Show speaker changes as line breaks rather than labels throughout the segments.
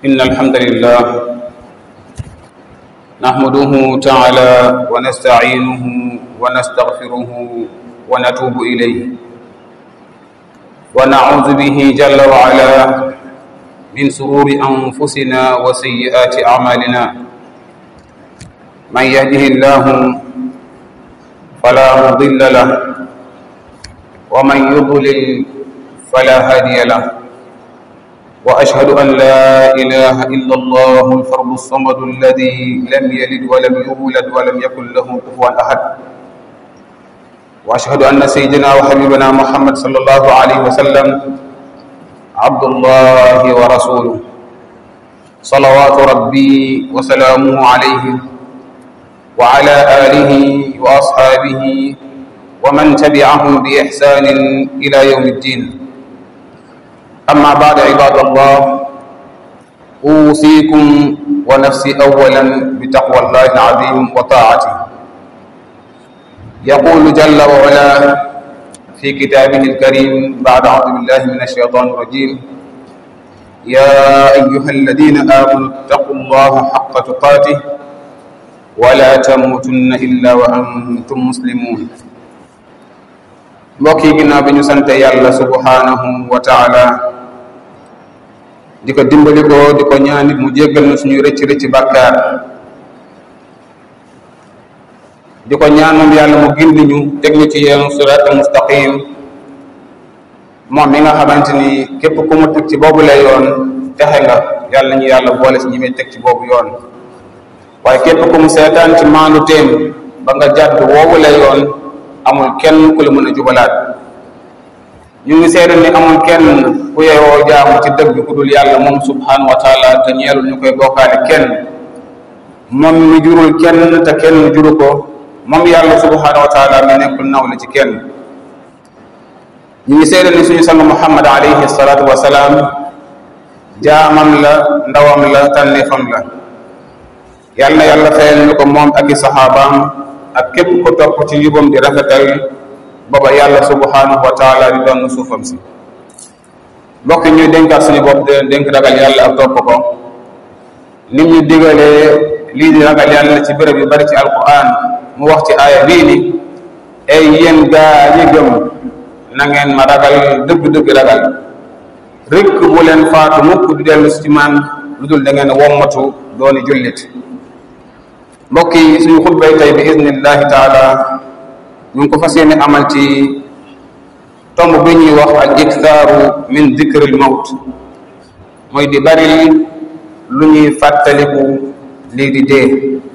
إن الحمد لله نحمده تعالى ونستعينه ونستغفره ونتوب إليه ونعوذ به جل وعلا من سرور أنفسنا وسيئات أعمالنا من يهده الله فلا مضل له ومن يضلل فلا هادي له وأشهد أن لا إله إلا الله الفرد الصمد الذي لم يلد ولم يولد ولم يكن له كفوا أحد وأشهد أن سيدنا وحبيبنا محمد صلى الله عليه وسلم عبد الله ورسوله صلوات ربي وسلامه عليه وعلى آله وأصحابه ومن تبعهم بإحسان إلى يوم الدين أما بعد عباد الله أوصيكم ونفسي أولا بتقوى الله العظيم وطاعته يقول جل وعلا في كتابه الكريم بعد أعوذ بالله من الشيطان الرجيم يا أيها الذين آمنوا اتقوا الله حق تقاته ولا تموتن إلا وأنتم مسلمون mbokk yi ginnaaw bi ñu sante yàlla subhanahu wa taala di ko dimbali ko di ko ñaanit mu jéggal na suñuy rëcc rëcc bàkkaar di ko ñaan moom yàlla mu gindi ñu teg ñu ci yoon sirat mustaqim moom mi nga xamante ni képp ku mu teg ci boobu la yoon texe nga yàlla ñu yàlla boole si ñi may teg ci boobu yoon waaye képp ku mu seetaan ci maandu téem ba nga jàdd woowu la yoon amul kenn ku la mën a jubalaat ñu ngi seede ni amul kenn ku yeyoo jaamu ci dëgg ku dul yàlla moom subhanahu wa taala te ñeelul ñu koy bokkaale kenn moom mi jurul kenn te kenn juru ko moom yàlla subhanahu wa taala mi nekkul naw la ci kenn ñu ngi seede ni suñu sang muhammad alayhi salatu wa salaam jaamam la ndawam la tànneefam la yàlla na yàlla fayal ñu ko moom ak i saxaabaam ak képp ko topp ci njubam di rafetal booba yàlla subhanahu wa taala di doon suufam si mbokk ñuy dénkaat suñu bopp di leen dénk ragal yàlla ak topp ko nit ñu digalee lii di ragal yàlla ci béréb yu bari ci alquran mu wax ci aaya bii ni ay yéen gaa yi gëm na ngeen ma ragal dëgg-dëgg ragal rikk bu leen faatu mukk di dellu ci man lu dul da ngeen wommatu dooni jullit mbokk yi suñu xutbay tey bi iznillahi taala ñu ngi ko fas yéene amal ci tomb bi ñuy wax al iktaaru min dikril mawt mooy di bari lu ñuy fàttaliku lii di dee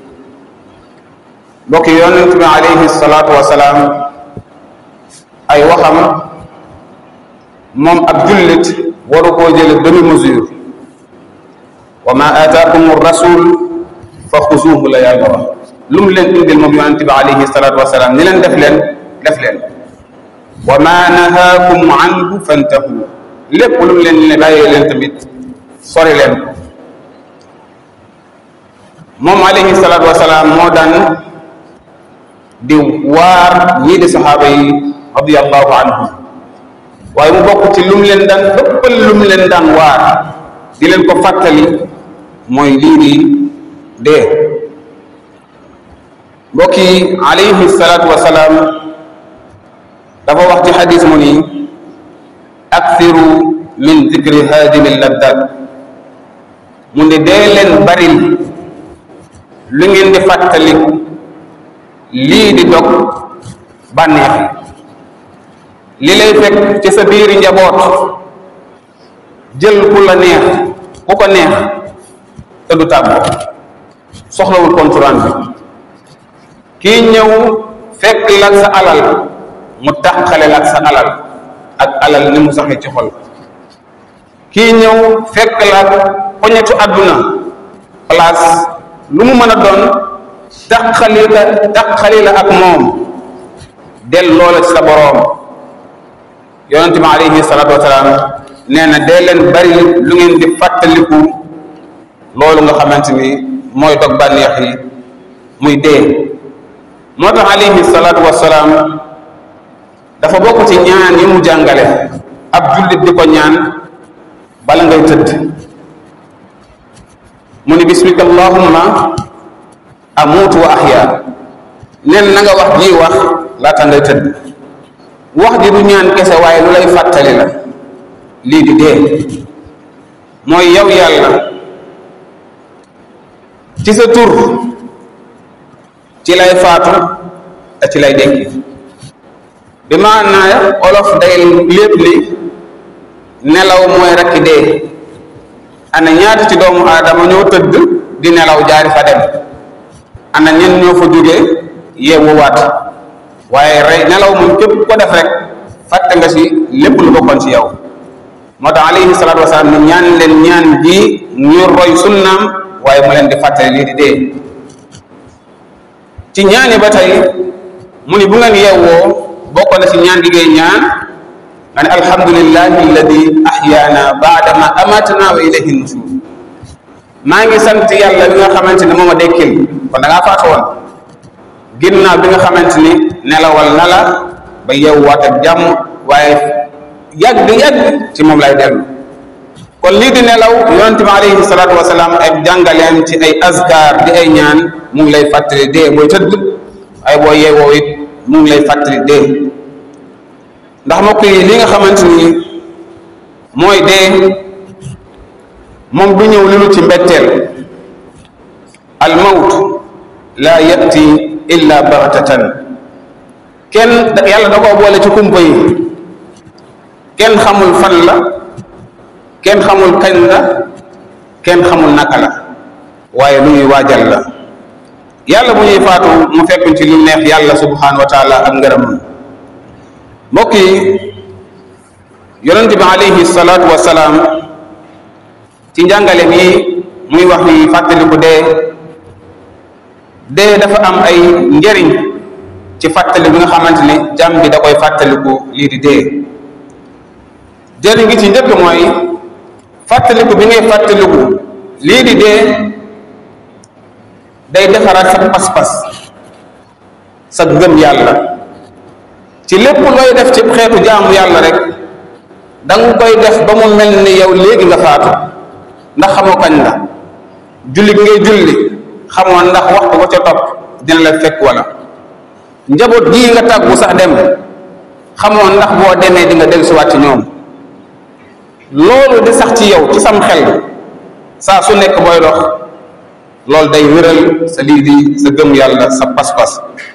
mbokk yi yonent bi alayhi salaatu wasalaam ay waxam moom ab jullit waru koo jële demi mesure wa ma aataakum rasul fa xusuuhu la yàlla wax lu mu leen indil moom yonente bi alayhi salaatu wasalaam ni leen def leen def leen wa ma nahaakum anhu fantahu lépp lu mu leen ne bàyyee leen tamit sori leen ko moom alayhi salaatu wasalaam moo daan di waar ñii di saxaaba yi radiallahu anhum waaye mu bokk ci lu mu leen daan ëppal lu mu leen daan waar di leen ko fàttali mooy lii di dee mbokk yi alayhi salaatu wasalaam dafa wax ci xadis mu ni akthiru min dikri haadimi laddat mu ne dee leen baril lu ngeen di fàttaliku lii di dog bànneex li lay fekk ci sa biiri njaboot jël ku la neex ku ko neex te du tàggoo soxlawul konturaan bi kii ñëw fekk la sa alal mu taxale la ak sa alal ak alal ni mu saxee ci xol kii ñëw fekk la poñetu àdduna place lu mu mën a doon taxali la taxali la ak moom del loola ci sa boroom yonente bi alayhi salaatu wasalaam nee na dee leen bari lu ngeen di fàttaliku loolu nga xamante ni mooy dog bànneex yi muy dee moo tax alayhi salaatu wasalaam dafa bokk ci ñaan yi mu jàngale ab jullit di ko ñaan bala ngay tëdd mu ni bismika allahumma amuutu wa ahya nen na nga wax ji wax laata ngay tëdd wax ji du ñaan kese waaye lu lay fàttali la lii di dee mooy yow yàlla ci sa tur ci lay faatu te ci lay dekki bi maanaa olof day lépp li nelaw mooy rakki dee ana ñaata ci doomu aadama ñoo tëdd di nelaw jaari fa dem ana ñen ñoo fa jógee yeewuwaat waaye rey nelaw moom képp ko def rek fàtte nga si lépp lu bokkoon ci yow moo tax alayhi salaatu wasalaam ni ñaan leen ñaan ji ñu roy sunnaam waaye mu leen di fàttali lii di dee ci ñaani ba tey mu ni bu ngeen yeewoo bokk na ci ñaan gi ngay ñaan nga ne alhamdulillahi alladi ahyaana baadama amatana wa ilayhi nushur maa ngi sant yàlla bi nga xamante ne moom a dekkil kon da ngaa faatu woon ginnaaw bi nga xamante ni nelawal na la ba yeewuwaat ak jàmm waaye yàgg yàgg ci moom lay dellu kon lii di nelaw yonente bi alayhi salaatu wasalaam ay jàngaleem ci ay azkar di ay ñaan mu ngi lay fàttali dee booy tëdd ay boo yeewoo it mu ngi lay fàttali dee ndax mbokk yi li nga xamante ni mooy dee moom du ñëw lu ci mbetteel al mawt la yati illa baxtatan kenn yàlla da koo boole ci kumpa yi kenn xamul fan la kenn xamul kañ la kenn xamul naka la waaye lu ñuy waajal la yàlla bu ñuy faatu mu fekk ci lu neex yàlla subhanahu wa taala ak ngërëm mbokk yi yonente bi alayhi salaatu wasalaam ci njàngale mi muy wax ni fàttaliku dee dee dafa am ay njëriñ ci fàttali bi nga xamante ni jàmm bi da koy fàttaliku lii di dee jëriñ gi ci njëkk mooy fàttaliku bi ngay fàttaliku lii di dee day defaraat sa pas-pas sa gëm yàlla ci lépp looy def ci xeetu jaamu yàlla rek da nga koy def ba mu mel ni yow léegi nga faatu ndax xamoo kañ la julli gi ngay julli xamoo ndax waxtu ko ca topp dina la fekk wala njaboot gii nga tàggu sax dem xamoo ndax boo demee di nga dellusiwaat ci ñoom loolu di sax ci yow ci sam xel saa su nekk booy dox loolu day wéral sa lii di sa gëm yàlla sa pas-pas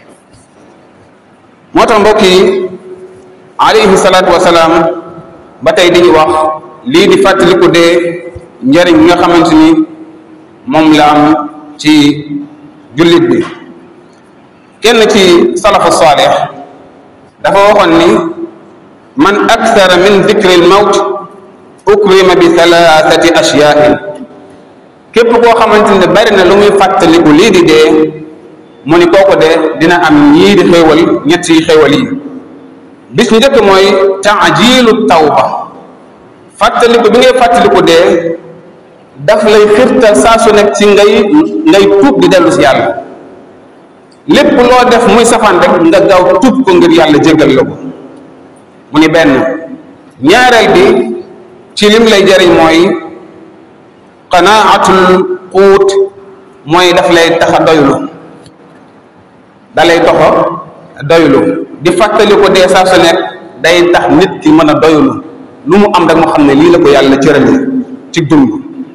moo tax mbokk yi alayhi salaatu wasalaam ba tey di ñu wax lii di fàttaliku dee njariñ bi nga xamante ni moom la am ci jullit bi kenn ci salafu saalix dafa waxoon ni man akthara min dikri l mawt ukrima bi thalathati ashyain képp koo xamante ne bari na lu muy fàttaliku lii di dee mu ni kooku de dina am ñii di xéewal ñett yi xéewal yi bis njëkk mooy taajilu tawba fàttaliku bi ngay fàttaliku dee daf lay xirtal saa su nekk ci ngay ngay tuub di dellu si yàlla lépp loo def muy safaan rek nga gaaw tuub ko ngir yàlla jéggal la ko mu ni benn ñaareel bi ci lim lay jëriñ mooy qanaatul quut mooy daf lay tax a doylu da lay toxo doylu di fàttali ko dee saa su nekk day tax nit ki mën a doylu lu mu am rek mu xam ne lii la ko yàlla cërale ci dund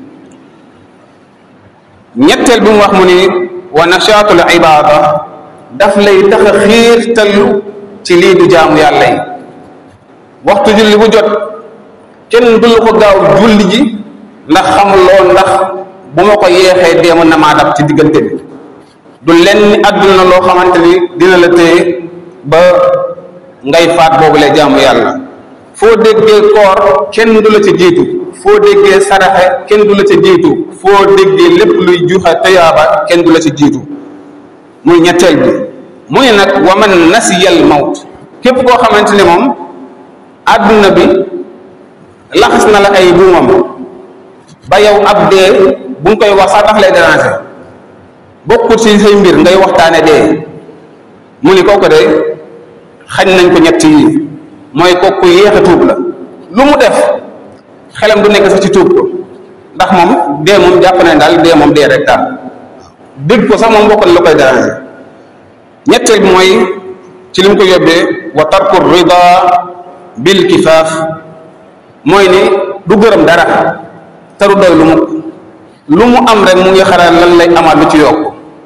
ñetteel bi mu wax mu ni wa nachaatul ibada daf lay tax a xiirtalu ci lii du jaamu yàlla yi waxtu julli bu jot kenn du ko gaaw julli ji ndax xamuloo ndax bu ma ko yeexee dee mën na maa dab ci diggante bi du lenn àdduna loo xamante ni dina la téye ba ngay faat boobu lay jaamu yàlla foo déggee koor kenn du la ca jiitu foo déggee saraxe kenn du la ca jiitu foo déggee lépp luy juxa tayaaba kenn du la ca jiitu muy ñetteel bi mu ne nag wa man nasiyal mawt képp koo xamante ni moom àdduna bi laxas na la ay buumam ba yow ab dee bu nga koy wax sax daf lay déranger bokkut ci say mbir ngay waxtaane dee mu ni kooku de xañ nañ ko ñett yi mooy kooku yéex a tuub la lu mu def xelam du nekk sax ci tuub ko ndax moom dee moom jàpp nañ daal dee moom dee rek daal dégg ko sax moom bokk na la koy déranger ñetteel bi mooy ci li mu ko yóbbee wa tarku rida bil kifaaf mooy ni du gërëm dara te du doy lu mu lu mu am rek mu ngi xalaat lan lay amaat lu ci yokk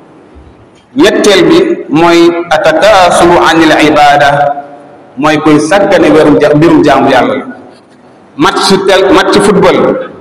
ñetteel bi mooy atakaasulu anil ibada mooy koy sàggane wérum ja mbirum jaamu yàlla la match tel match football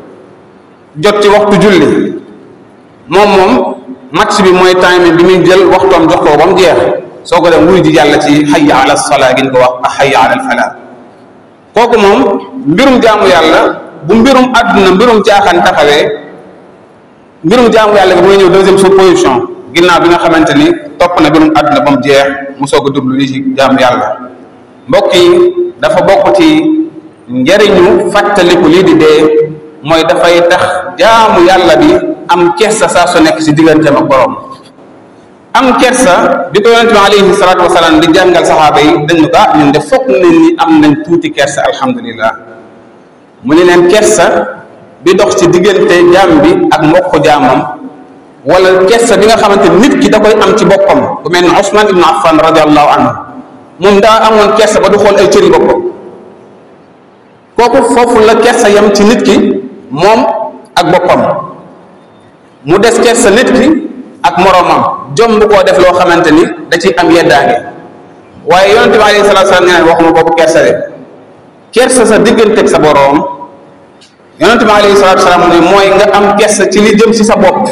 jot ci waxtu julli moom moom match bi mooy time bi muy jël waxtoom jox ko ba mu jeex soo ko dem wuy ji yàlla ci hayya ala salaa gin ko wax ak hayya ala al falaa kooku moom mbirum jaamu yàlla bu mbirum àdduna mbirum caaxaan taxawee mbirum jaamu yàlla bi mooy ñëw deuxième sous position ginnaaw bi nga xamante ni topp na mbirum àdduna ba mu jeex mu soog a dublu li ci jaamu yàlla mbokk yi dafa bokk ci njariñu fàttaliku lii di dee mooy dafay tax jaamu yàlla bi am kersa saa su nekk ci digganteem ak borom am kersa bi ko yonente bi alayhi salaatu wasalaam di jàngal saxaaba yi dañ ko ah ñun de foog nañ ni am nañ tuuti kersa alhamdulillah mu ne leen kersa bi dox ci diggante jaam bi ak mbokk jaamam wala kersa bi nga xamante nit ki da koy am ci boppam ku mel ni Usman ibnu Affan radiallahu anhu moom daa amoon kersa ba du xool ay cëri boppam kooku foofu la kersa yam ci nit ki moom ak boppam mu des kersa nit ki ak moroomam jomb koo def loo xamante ni da ciy am yeddaange waaye yonente bi alayhi salatu salaam nee na waxuma boobu kersa de kersa sa digganteeg sa boroom yonente bi alayhi salatu salaam ne mooy nga am kersa ci li jëm ci sa bopp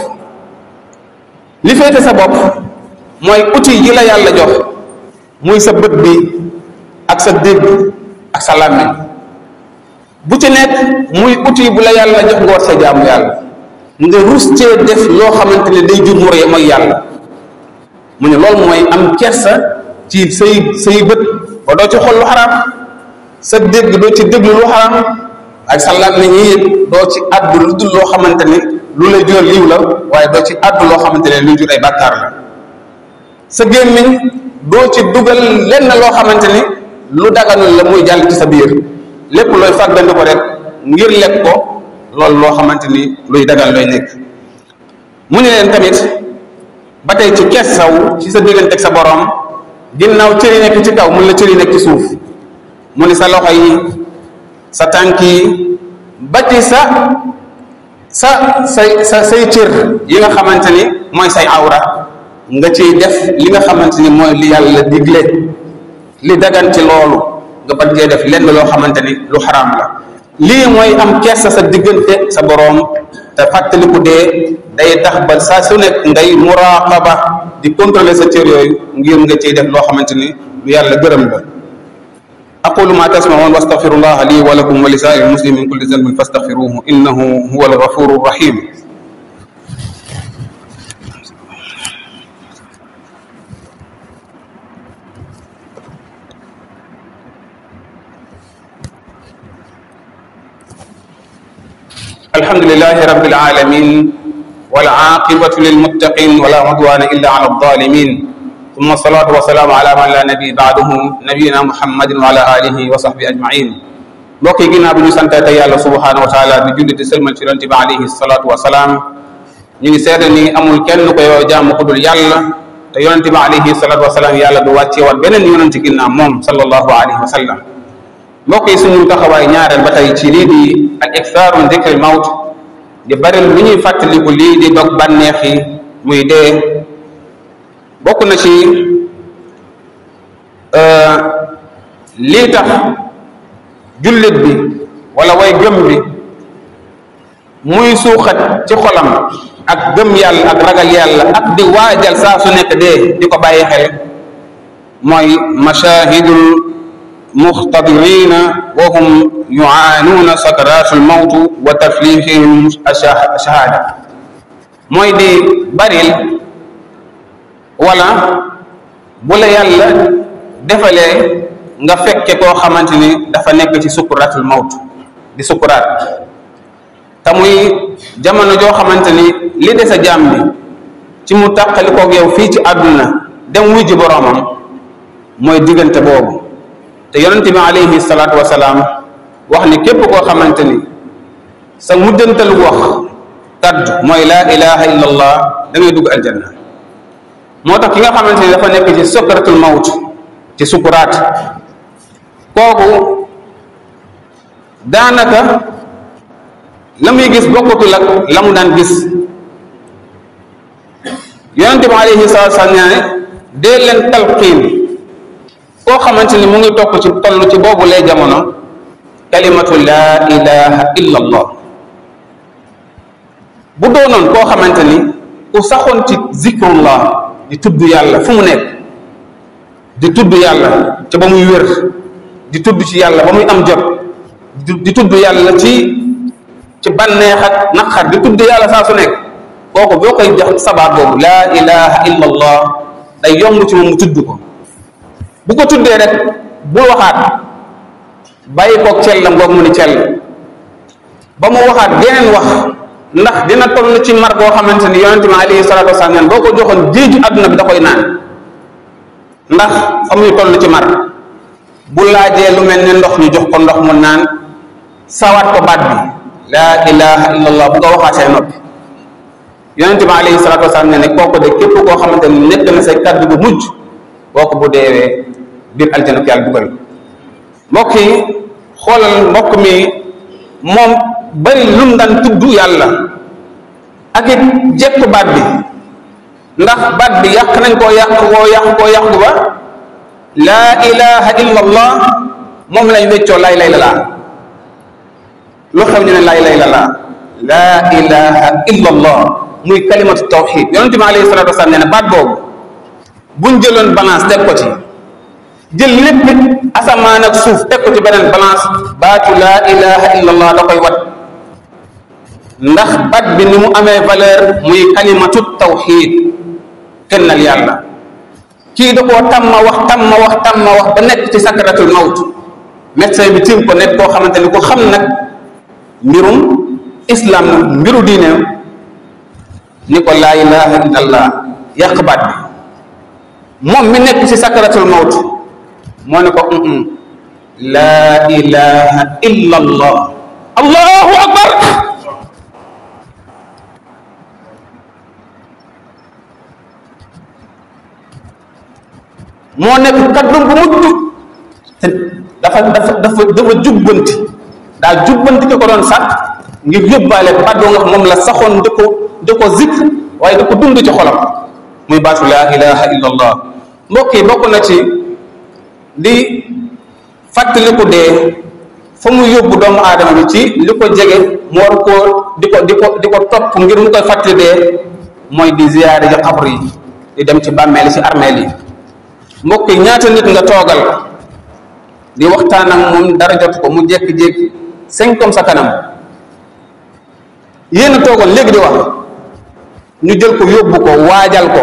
li féete sa bopp mooy outil yi la yàlla jox muy sa bët bi ak sa dégg ak sa làmmiñ bu ci nekk muy outil bu la yàlla jox nga war sa jaamu yàlla nga rus cee def loo xamante ne day jur mu ree mooy yàlla mu ne loolu mooy am kersa ci say say bët ba doo ci xool lu xaraam sa dégg doo ci déglu lu xaraam ak sa làmmiñ yi it doo ci àddu lu dul loo xamante ne lu lay jural liw la waaye doo ci àddu loo xamante ne lu jur ay bàkkaar la sa gémmiñ doo ci dugal lenn loo xamante ni lu daganul la muy jàll ci sa biir lépp looy fàggandi ko rek ngir lekk ko loolu loo xamante ni luy dagal looy nekk mu ne leen tamit ba tey ci kersaw ci sa diggante ak sa borom ginnaaw cëri nekk ci kaw mun la cëri nekk ci suuf mu ne sa loxo yi sa tànk yi ba ci sa sa say sa say cër yi nga xamante ni mooy say awra nga ciy def li nga xamante ni mooy li yàlla digle li dagan ci loolu nga bañ cee def lenn loo xamante ni lu xaraam la lii mooy am kersa sa diggante sa boroom te fàttaliku dee day tax ba saa su nekk ngay muraqaba di contrôler sa cër yooyu ngir nga ciy def loo xamante ni lu yàlla gërëm la aqulu ma tasmaun wa astaghfirullah li wa lakum wa li saa'iril muslimin min kulli dhanbin fastaghfiruhu innahu huwal ghafurur rahim الحمد لله رب العالمين والعاقبة للمتقين ولا عدوان إلا على الظالمين ثم الصلاة والسلام على من لا نبي بعده نبينا محمد وعلى آله وصحبه أجمعين mbokk yi ginnaaw bi ñu sante te yàlla subhanahu wa taala di julli di sëlmal ci yonente bi alayhi salatu wasalaam ñu ngi seede ni amul kenn ko yoo jaamu ku dul yàlla te yonente bi alayhi salatu wasalaam yàlla du wàcce woon beneen yonente ginnaaw moom sallallahu alayhi wa sallam mbokk yi suñu taxawaay ñaareel ba tey ci lii di ak iksaaru dikril mawt di bari lu ñuy fàttaliku lii di dog bànneex yi muy dee bokk na ci lii tax jullit bi wala way gëm bi muy suuxat ci xolam ak gëm yàlla ak ragal yàlla ak di waajal saa su nekk dee di ko bàyyi xel mooy mashahidul muxtadirina wa hum yuaanuuna sakaratu lmawt wa taflihihim ashahada mooy di baril wala bu la yàlla defalee nga fekke koo xamante ni dafa nekk ci sukuratul mawt di sukuraat te muy jamono joo xamante ni li des a jaam bi ci mu tàqali koog yow fii ci àdduna dem wujji boroomam mooy diggante boobu te yonente bi alayhi salaatu wasalaam wax ni képp koo xamante ni sa mujjantalu wax kaddu mooy laa ilaha illa allah da ngay dugg aljanna moo tax ki nga xamante ni dafa nekk ci sokratul mawt ci sukuraat kooku daanaka la muy gis bokkatul ak la mu daan gis yonente bi alayhi salatu salaam nee ne dee leen talqiin koo xamante ni mu ngi topp ci toll ci boobu lay jamono kalimatu laa ilaha illa allah bu doonoon koo xamante ni ku saxoon ci zikrullah di tudd yàlla fu mu nekk di tudd yàlla ca ba muy wér di tudd ci yàlla ba muy am jot di tudd yàlla ci ci bànneex ak naqar di tudd yàlla saa su nekk kooku boo koy jox sabaat boobu laa ilaha illa allah day yomb ci moom mu tudd ko bu ko tuddee rek bu waxaat bàyyi koog cellam boobu mu ni cell ba mu waxaat geneen wax ndax dina toll ci mar boo xamante ni yonente bi alayhi salatu wasalaam neen boo ko joxoon géeju àdduna bi da koy naan ndax fa muy toll ci mar bu laajee lu mel ne ndox ñu jox ko ndox mu naan sawaat ko baat bi laa ilaha illallah bu nga waxaatee noppi yonente bi alayhi salatu wasalaam ne ne kooku de képp koo xamante ni nekk na say kaddu bu mujj kooku bu deewee biir aljana ko yàlla dugal mbokk yi xoolal mbokk mi moom bari lum daan tudd yàlla ak it jekk baat bi ndax baat bi yàq nañ koo yàq koo yàq koo yàq ba laa ilaha illa allah moom lañ weccoo lay lay la laa lu xew ñu ne lay lay la laa laa ilaha illa allah muy kalimatu tawxid yonente bi alayhi salatu wasalaam nee na baat boobu buñ jëloon balance teg ko ci jël lépp asamaan ak suuf teg ko ci beneen balance baatu laa ilaha illa allah da koy wat ndax baat bi ni mu amee valeur muy kalimatu tawxid kennal yàlla kii da koo tàmma wax tàmma wax tàmma wax ba nekk ci sakratul mawt médecin bi tiim ko nekk koo xamante ni ku xam nag mbirum islam nag mbiru diineem ni ko laa ilaha illallah yàq baat bi moom mi nekk ci sakratul mawt moo ne ko laa ilaha illallah allahu akbar moo nekk kaddu bu mujj te dafa dafa dafa dafa jubbanti daa jubbanti ki ko doon sax ngir yóbbaale baat nga moom la saxoon di ko di ko zikr waaye di ko dund ci xolam muy baatu laa ilaha illa allah mbokk yi bokk na ci di fàttaliku dee fa mu yóbbu doomu aadama bi ci li ko jege mu war koo di ko di ko di ko topp ngir mu koy fàttali dee mooy di ziyaare ji xabr yi di dem ci bàmmeel yi ci armeel yi mbokk yi ñaata nit nga toogal di waxtaan ak moom dara jot ko mu jékki-jékki cinq comme sa kanam yéen a toogal léegi di wax ñu jël ko yóbbu ko waajal ko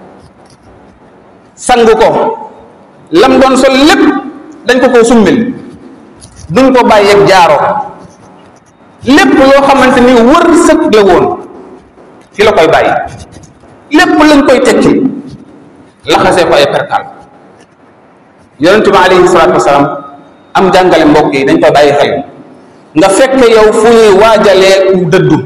sang ko lam doon sol lépp dañ ko koo summil duñ ko bàyyeeg jaaro lépp loo xamante ni wër sëg la woon fi la koy bàyyi lépp lañ koy tekki laxasee ko ay perkal yonente bi alayhi salaatu wasalaam am jàngale mbokk yi dañ koy bàyyi xel nga fekk yow fu ñuy waajalee ku dëddu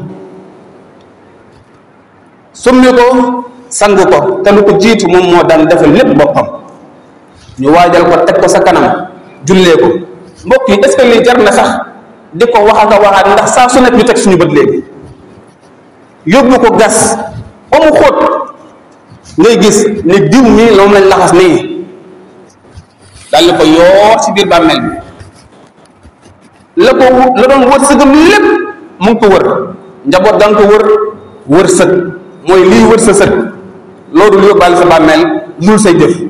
summi ko sang ko te lu ko jiitu moom moo daan defal lépp boppam ñu waajal ko teg ko sa kanam jullee ko mbokk yi est ce que lii jar na sax di ko wax ak a waxaat ndax saa su nekk ñu teg suñu bët léegi yóbbu ko gas ba mu xóot ngay gis ni diw mii moom lañ laxas nii daal di ko yoor ci biir bàmmeel bi la ko la doon wër sëgam lépp mu ngi ko wër njaboot da nga ko wër wër sëg mooy lii wër sa sëg loolu lu yóbbaale sa bàmmeel lul say jëf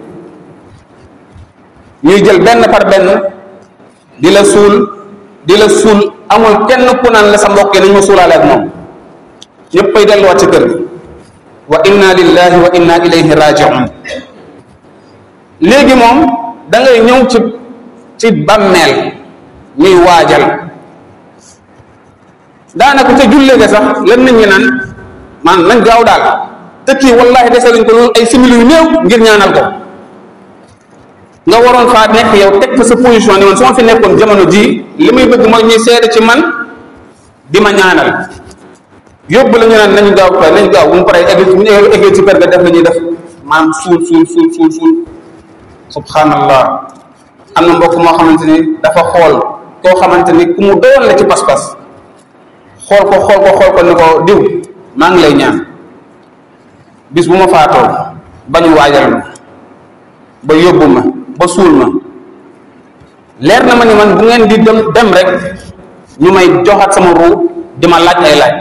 ñuy jël benn par benn di la suul di la suul amul kenn ku naan la sa mbokk yi nañ ma suulaale ak moom ñëpp ay delluwaat ci kër gi wa inna lillahi wa inna ilayhi rajiun léegi moom da ngay ñëw ci ci bàmmeel ñuy waajal daanaka ca jullee ga sax lan nit ñi naan man nañ gaaw daal te kii wallahi dese lañ ko loolu ay simili yu néew ngir ñaanal ko nga waroon faa nekk yow teg fa sa position ni man su ma fi nekkoon jamono ji li muy bëgg mooy ñuy seede ci man di ma ñaanal yóbbu la ñu naan nañu gaaw pare nañu gaaw bu mu paree egg bu ñu eggee ci kër ga def la ñuy def maanaam suul suul suul suul suul subhanallah am na mbokk moo xamante ni dafa xool koo xamante ni ku mu doyoon la ci pas-pas xool ko xool ko xool ko ni ko diw maa ngi lay ñaan bis bu ma faatoo ba ñu waajal ma ba yóbbu ma ba suul ma leer na ma ni man bu ngeen di dem dem rek ñu may joxaat sama ruu di ma laaj ay laaj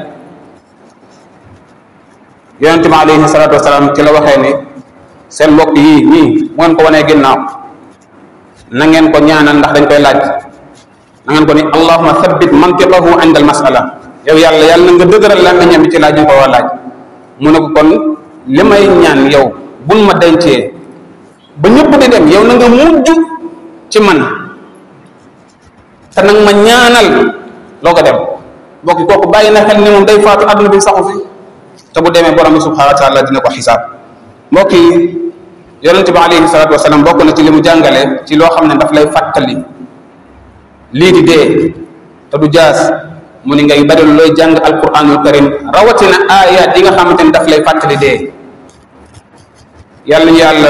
yonente bi alayhi salaatu wasalaam ci la waxee ni seen mbokk yii ñii mu ngeen ko wanee ginnaaw na ngeen ko ñaanal ndax dañ koy laaj na ngeen ko ni allahuma thabbit mantiqahu inda al masala yow yàlla yàlla na nga dëgëral la ñam bi ci laaj ñu ko war laaj mu ne ko kon li may ñaan yow bul ma dencee ba ñëpp di dem yow na nga mujj ci man te nag ma ñaanal loo ko dem mbokki kooku bàyyi na xel ni moom day faatu àdduna bi saxu fi te bu demee borom bi subhanahu wa taala dina ko xisaab mbokk yi yonente bi alayhi salatu wasalaam bokk na ci li mu jàngale ci loo xam ne daf lay fàttali lii di dee te du jaas mu ni ngay bari looy jàng alquranul karim rawatina ayat yi nga xamante ni daf lay fàttali dee yàlla ñu yàlla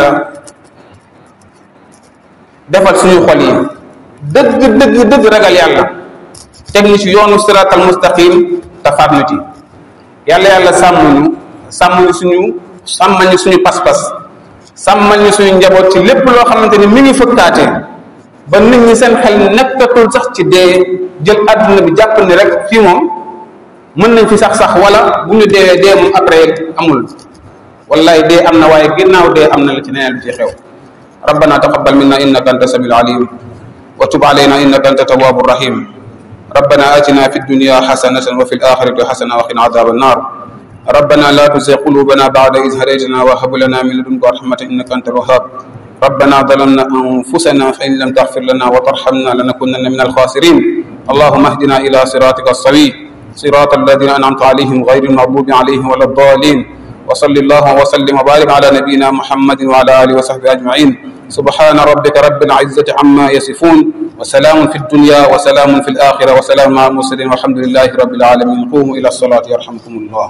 defal suñu xol yi dëgg dëgg dëgg ragal yàlla teg ñu ci yoonu siratal mustaqim te faat ñu ci yàlla yàlla sàmm ñu sàmm ñu suñu sàmmal ñu suñu pas-pas sàmmal ñu suñu njaboot ci lépp loo xamante ni mi ngi fëkkaate ba nit ñi seen xel nekkatul sax ci dee jël àdduna bi jàpp ni rek fii moom mën nañ fi sax sax wala bu ñu deewee dee moom après amul wallahi dee am na waaye ginnaaw dee am na la ci neneen lu ci xew ربنا تقبل منا انك انت السميع العليم وتب علينا انك انت التواب الرحيم ربنا اتنا في الدنيا حسنه وفي الاخره حسنه وقنا عذاب النار ربنا لا تزغ قلوبنا بعد إذ هديتنا وهب لنا من لدنك رحمة إنك أنت الوهاب ربنا ظلمنا أنفسنا فإن لم تغفر لنا وترحمنا لنكونن من الخاسرين اللهم اهدنا إلى صراطك السوي صراط الذين أنعمت عليهم غير المغضوب عليهم ولا الضالين وصل الله وسلم وبارك على نبينا محمد وعلى آله وصحبه أجمعين سبحان ربك رب العزة عما يصفون وسلام في الدنيا وسلام في الآخرة وسلام مع المرسلين والحمد لله رب العالمين قوموا إلى الصلاة يرحمكم الله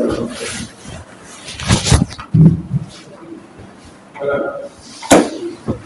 Hello.